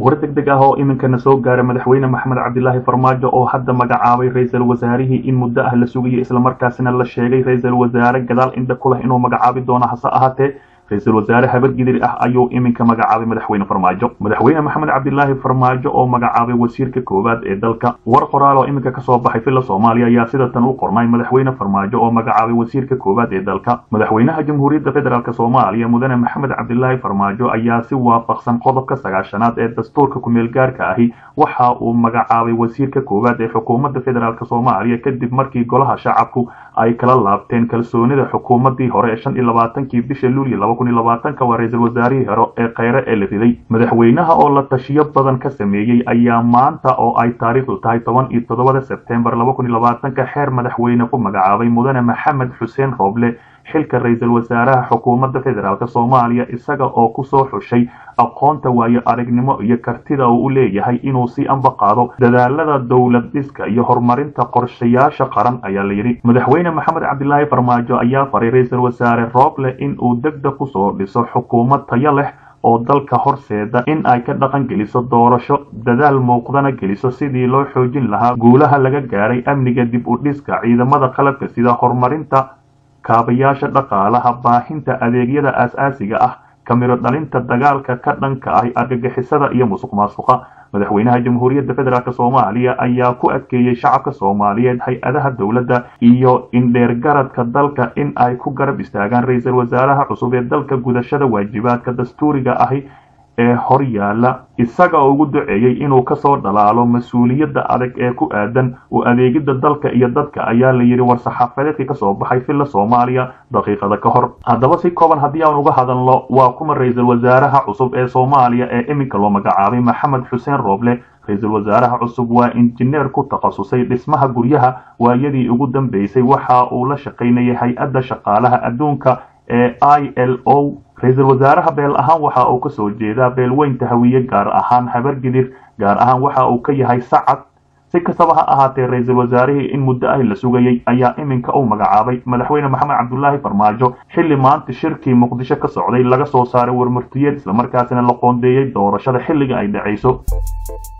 war deg deg ah oo iminkana soo gaara madaxweyne maxamed cabdilaahi farmaajo oo hadda magacaabay ra-iisul wasaarihii in muddo ah la sugayay islamarkaasina la sheegay ra-iisul wasaare gadaal indha ku leh inuu magacaabi doono hase ahaatee ra-iisul wasaare habargidir ah ayuu iminka magacaabay madaxweyne farmaajo madaxweyne maxamed cabdilaahi farmaajo oo magacaabay wasiirka koowaad ee dalka war qoraal oo iminka kasoo baxay villa soomaaliya ayaa sida tan u qornay madaxweyne farmaajo oo magacaabay wasiirka koowaad ee dalka madaxweynaha jamhuuriyadda federaalk soomaaliya mudane maxamed cabdilaahi farmaajo ayaa si waafaqsan qodobka sagaashanaad ee dastuurka kumeel gaarka ahi waxa uu magacaabay wasiirka koowaad ee xukuumadda federaalk soomaaliya kadib markii golaha shacabku ay kala laabteen kalsoonida xukuumadii hore ee shan iyo labaatankii bisha luulyo laba kun iyo labaatanka waa ra-iisul wasaarihii hore ee kheyre ee la riday madaxweynaha oo la tashiyo badan ka sameeyey ayaa maanta oo ay taariikhdu tahay toban iyo toddobada sebtembar laba kun iyo labaatanka xeer madaxweyne ku magacaabay mudane maxamed xuseen rooble xilka ra-iisul wasaaraha xukuumadda federaalk soomaaliya isaga oo kusoo xushay aqoonta waayo aragnimo iyo kartida uu u leeyahay inuu si anba qaado dadaalada dowlad dhiska iyo horumarinta qorshayaasha qaran ayaa la yidhi madaxweyne maxamed cabdilaahi farmaajo ayaa faray ra-iisul wasaare rooble in uu degdeg kusoo dhiso xukuumad tayo leh oo dalka horseeda in ay ka dhaqan geliso doorasho dadaal muuqdana geliso sidii loo xoojin lahaa guulaha laga gaaray amniga dib u dhiska ciidamada qalabka sida horumarinta kaabayaasha dhaqaalaha baahinta adeegyada aas-aasiga ah kamiro dhalinta dagaalka ka dhanka ah argagixisada iyo musuq maasuqa madaxweynaha jamhuuriyadda federaalk soomaaliya ayaa ku adkeeyey shacabka soomaaliyeed hay-adaha dowladda iyo indheergaradka dalka in ay ku garab istaagaan ra-iisul wasaaraha cusub ee dalka gudashada waajibaadka dastuuriga ahi ee hor yaala isaga oo ugu duceeyey inuu kasoo dhalaalo mas-uuliyadda adag ee ku aadan u adeegidda dalka iyo dadka ayaa la yidhi war-saxaafadeedkii kasoo baxay villa soomaaliya daqiiqada ka hor haddaba si kooban haddii aan uga hadalno waa kuma ra-iisul wasaaraha cusub ee soomaaliya ee iminka loo magacaabay maxamed xuseen rooble ra-iisul wasaaraha cusub waa injineer ku takhasusay dhismaha guryaha waayadii ugu dambeysay waxa uu la shaqaynayay hay-adda shaqaalaha adduunka ee i l o ra-iisul wasaaraha beel ahaan waxa uu kasoo jeedaa beelweynta hawiye gaar ahaan habargidir gaar ahaan waxa uu ka yahay sacad si kastaba ha ahaatee ra-iisul wasaarihii in muddo ah la sugayey ayaa iminka uu magacaabay madaxweyne maxamed cabdulaahi farmaajo xilli maanta shirkii muqdisho ka socday laga soo saaray warmartiyeed islamarkaasina la qoondeeyey doorashada xilliga ay dhacayso